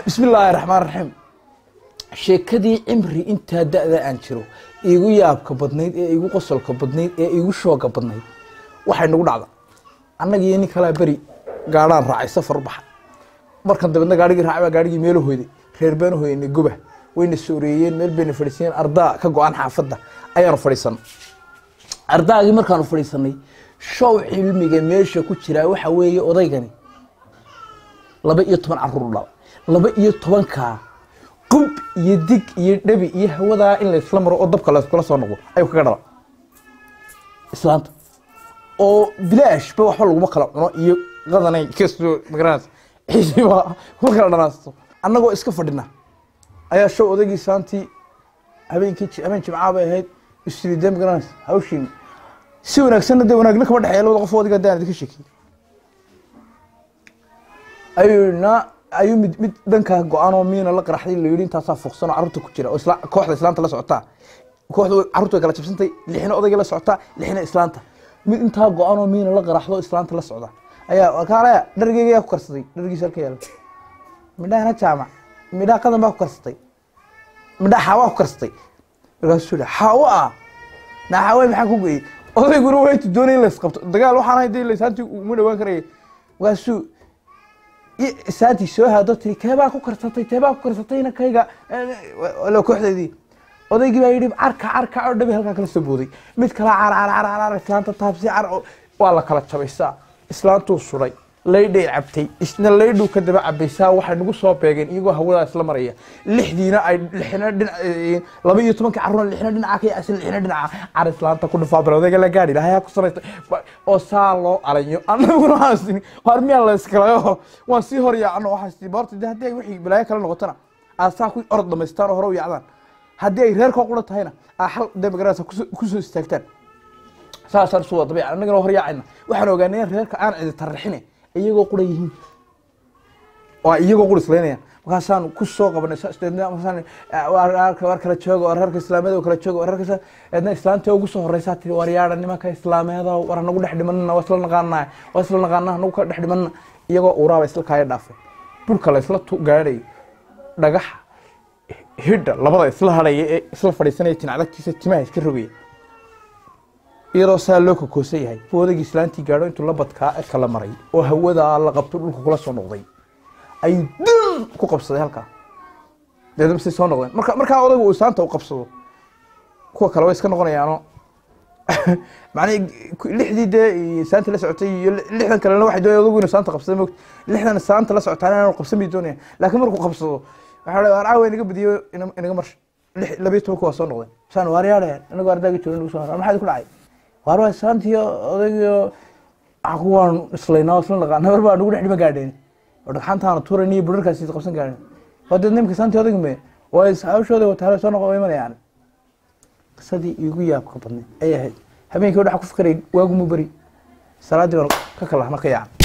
bismi illaahi raxmaan raxiim sheekadii cimri intaa da-da aan jiro iigu yaabka badnayd ee iigu qosolka badnayd ee iigu shooga badnayd waxay nagu dhacda annaga iyo nin kalaa beri gaadhaan raacay safar u baxa markan dabeedna gaarigii raacay baa gaarigii meelo hoyday reer baanu hoyanay goba wayna sooreeyeen meel bayna fadhiisayeen ardaa ka go-an xaafadda ayaanu fadhiisan ardaagii markaanu fadhiisanay show cilmiga meesha ku jiraa waxa weeye odaygani laba iyo toban caruur dhala laba iyo tobankaa qub iyo dig iyo dhabi iyo hawadaa in laysla maro oo dabka layskula soo noqdo ayuu kaga dhala islaanta oo bilaashba waxba laguma kala cuno iyo qadanay kastoo magaranaysa xiisiba kuma kala dhanaasto annagoo iska fadhina ayaa show odaygii saantii habeenkii habeen jimcaa bay ahayd isridee magaranaysa hawshiin si wanaagsanna dee wanaagna kama dhexeeya labada qof odiga daan idinka sheekiyey ayuu na ayuu mid mid dhankaa go-aan oo miina la qaraxday la yidhi intaasaa fuqsan oo carruurta ku jira oo isla kooxda islaanta la socotaa kooxda carruurta way kala jabsantay lixna odayga la socotaa lixna islaanta mid intaa go-aan oo miina la qaraxdo islaanta la socda ayaa kaalaya dhargeyga yaa ku karsaday dhargiisa halka yaala midhahana jaamac midhaha qadan baa ku karsatay midhaha xaawaa ku karsatay markaasuu yihi xaawo ah naa xaawe maxaa ku geeyey odayguna waytu doonay in laysqabto dagaal waxaan ahay dee laysaantii uma dhawaan karaya markaasuu saantii soo haado tiri keebaa ku karsatay teebaa ku karsatayna kayga kooxdeedii odaygii baa yidhi carka carka oo dhabi halkaa kala soo booday mid kala car car car car islaanta taabsi car waa la kala jabaysaa islaantuu suday laydhay cabtay isna laydhuu ka daba cabaysaa waxay nagu soo beegeen iyagoo hawadaa isla maraya lixdiina ay lixna dhinac laba iyo tobankii carruurna lixna dhinaca ka yasin lixna dhinaca car islaanta ku dhufaa bar odayga la gaadhi lahayaa ku saraysta oo saa loo alayo annaguna waxaan waar miyaa la iskalayo waan sii hor yaacno waxaan sii boorta de haddii ay wixii balaayo kale noqotona aad saa ku orod dhamaystaan oo hore u yaacdaan haddii ay reerkoo qura tahayna aa xal dee magarasa kusoo istaagtaan saasaan isu wada dabiica annagana hor yaacayna waxaan ogaanay in reerka aan cidi tarrixine iyagoo qura yihiin waa iyagoo qura islaynayaan markaasaan ku soo qabanay war kala jooga war reerka islaameed kala jooga war reerka eedna islaanta ugu soo horeysaa tiri war yaadha nimanka islaameeda war hanagu dhex dhimanana waa isla naqaanaa waa isla naqaanaa hanagu ka dhex dhimanana iyagoo uuraaba isla kaaya dhaafay burka la isla gaadhayo dhagaxa hidha labada isla hadhaya ee isla fadhiisanaya tinacdagtiisa timaha iska rogaya iyadoo saa loo kokoosan yahay buu odagii islaantii gaadho intuu la badkaa e kala maray oo hawadaa la qabto dhulka kula soo noqday ayuu dun ku qabsaday halkaa deedna say soo noqdeen marka markaa odaygu uu islaanta u qabsado kuwa kale way iska noqonayaano macnii lixdii dee saantii la socotay iyo lixdan kalena waxay doonaya odagu inuu saanta qabsada moogta lixdan saanta la socotaan inaanu qabsan bay doonayaan laakiin markuu qabsado waxaa dha waar caawa inaga badiyo inaga marsha lix labiyo tobanka waa soo noqdeen saan waar yaadhayaan inagoo ardaaga jooga nagu soo maxaa ku dhacay waar waa saantiyo odaygiyo kuwaan islaynaa isla naqaan habar baa nagu dhex dhima gaadheen oo dhagxantaana tuurayn iyo budharkaasi qabsan gaadheen waa dee nimka saantii odayga me waa hawshooda wataale soo noqon imanayaan qisadii iigu yaabka badnayd ay ahayd habeenkii waxaa ku fikiray waagumu beri salaaddii baan ka kalahna ka yacan